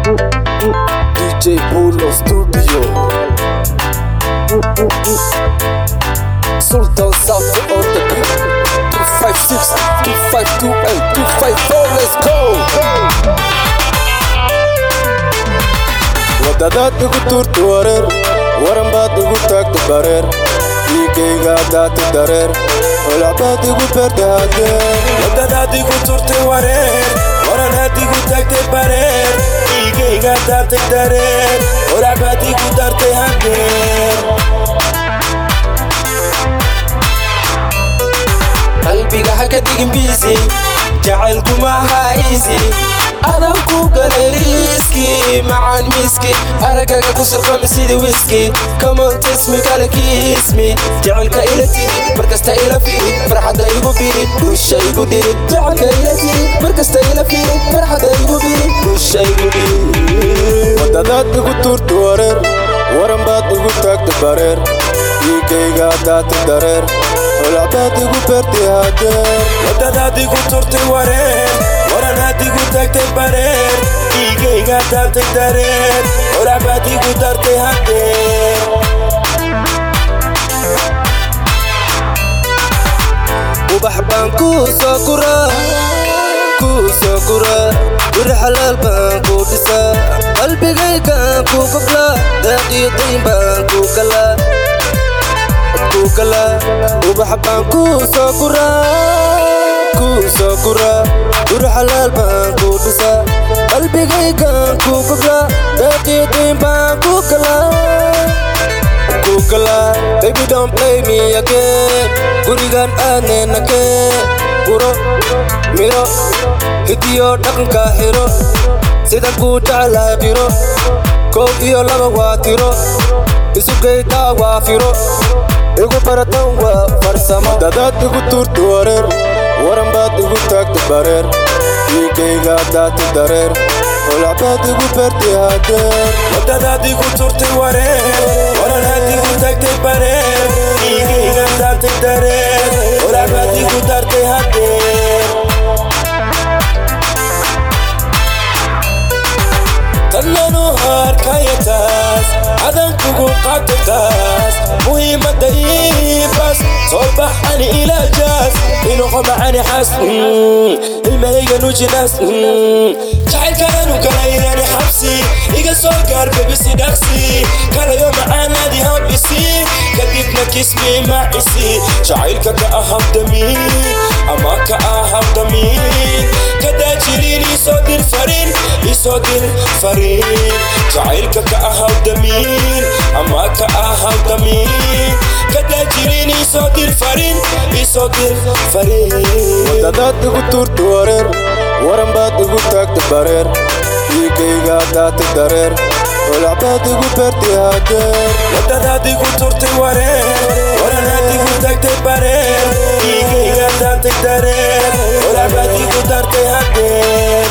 DJ Polo Studio Sultan South on the beat 256, 2528, 254, let's go! wadadaad igu tuurta wareer waran baad igu taagta bareer dhiigayga daata dareer holacbaad igu beerta hadeer wadadaad igu turtay wareer waranaad igu tagtay bareer dhiigayga daatay dareer holacbaad igu dartay hadeer qalbiga ha ka digin biisi jacaylkuma aha iisi adan ku galay riiski macaan miiski aragaga ku surqami sidii wiski kamontismi kale kiismi jacaylka ila tiri markasta ila firi farxadda igu biri busha igu dhiri jacaylka ila tiri markasta ila firi farxadda igu biri busha igu dhiri wadadaad igu tuurta wareer waran baad igu taagta bareer dhiigayga daata dareer holacbaad igu beerta hadeer wadadaad igu turtay wareer waranaad igu tagtay bareer dhiigayga daatay dareer horacbaad igu dartay hadeer ubax baan kuu soo guraa kuu soo guraa guri xalaal baan kuu dhisaa qalbigaygaan kuu goglaa daaqiyo dayn baan kuu galaa kuu galaa ubax baan kuu soo guraa kuu soo guraa guri xalaal baan kuu dhisaa qalbigaygaan kuu goglaa daaqiyo dayn baan kuu galaa kugala baby don't play me again gurigan aadneena keen guro miro hidiyo dhaqanka xiro sidan kuu jeclahay qiro kow iyo laba waa tiro isugaytaa waa firo igu baratan waa farsamo dadaad igu tuurta wareer waran baad igu taagta bareer dhiigayga daata dareer holacbaad igu beerta hadeer wadadaad igu turtay wareer waranaad igu tagtay bareer dhiigayga daatay dareer horacbaad igu dartay hadeer tannanu harkaya taas adan kugu qabtay taas muhiimadda iibas soo baxani ilaa jaas inuqo macani xas ilmahayga nujinaas jacaylkananu galaynani xabsi iga soo gaar bebisi dhaqsi kalayo macaanaadi hambisi kadibna kismi macisi jacaylka ka ahaw damiin ama ka ahaw damiin kadaajiliin isoo dir farin isoo dir farin jacaylka ka ahaw damiin ama ka ahaw damiin kadaajiliin isoo dir farin isoo dir farin wadadaad igu tuurta wareer waran baad igu taagta bareer dhiigayga daata dareer holacbaad igu beerta hadeer wadadaad igu turtay wareer waranaad igu tagtay bareer dhiigayga daatay dareer horacbaad igu dartay hadeer